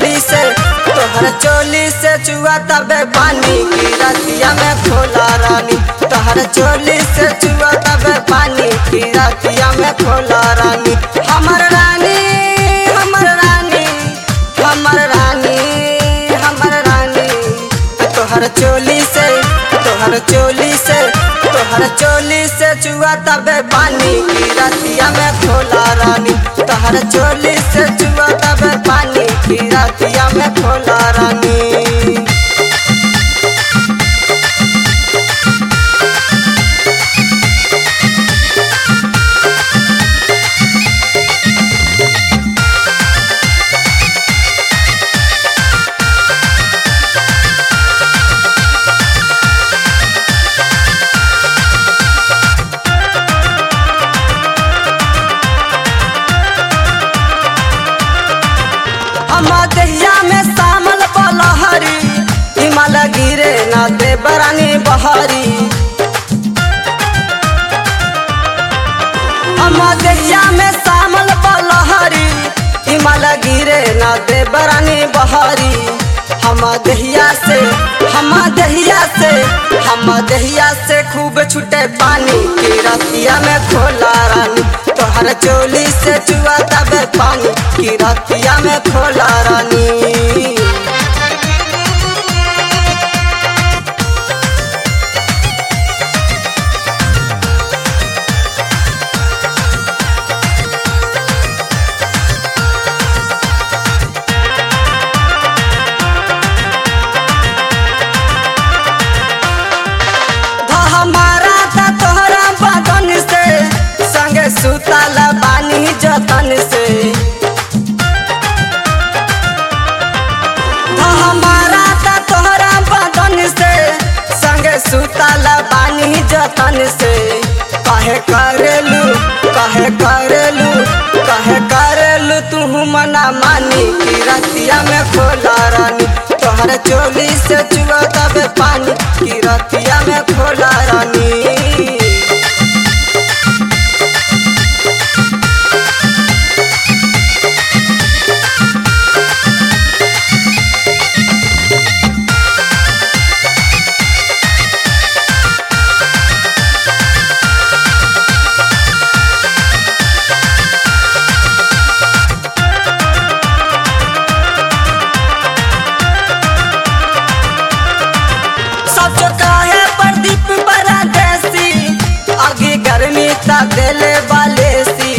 चोली से तोहर चोली से चुआ तबे पानी की रतिया में खोला रानी तोहर चोली से चुआ तबे पानी की रतिया में खोला रानी हमर रानी हमर रानी हमर रानी हमर रानी तोहर चोली से तोहर चोली से तोहर चोली से चुआ तबे पानी की रतिया में खोला रानी तोहर चोली से चुआ तबे पानी की रतिया में खोला रानी हम दहिया में शामल बलहरी हिमाल गिरे ना दे बरानी बहरी हम दहिया में शामल बलहरी हिमाल गिरे ना दे बरानी बहरी हम दहिया से हम दहिया से हम दहिया से खूब छूटे पानी की रतिया में खोला रानी तोहर चोली से चुआ तबे पानी की रतिया में खोला रानी धा हमारा था तोहरा बदन से संगे सुतल बानी जतन से धा हमारा था तोहरा बदन से संगे सुतल बानी जतन से कहे करेलू कहे करेलू कहे करेलू तू मना मानी की रतिया में खोला रानी तोहर चोली से चुआ तबे पानी की रतिया में खोला रानी सब जो काहे प्रदीप बड़ा देसी आगे गर्मी ता देले वाले सी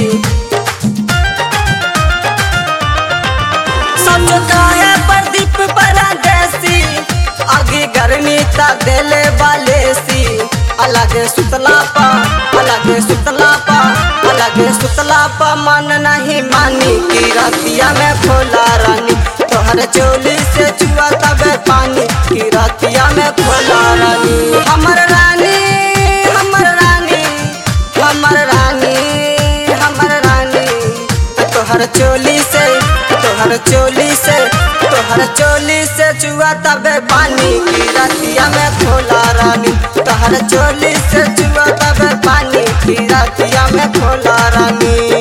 सब जो काहे प्रदीप बड़ा देसी आगे गर्मी ता देले वाले सी अलग सुतला पा अलग सुतला पा अलग सुतला पा मन नहीं मानी की रतिया में खोला रानी तोहर चोली से चुआ तबे पानी की रतिया में खोला रानी हमर रानी हमर रानी हमर रानी हमर रानी तोहर चोली से तोहर चोली से तोहर चोली से चुआ तबे पानी की रतिया में खोला रानी तोहर चोली से चुआ तबे पानी की रतिया में खोला रानी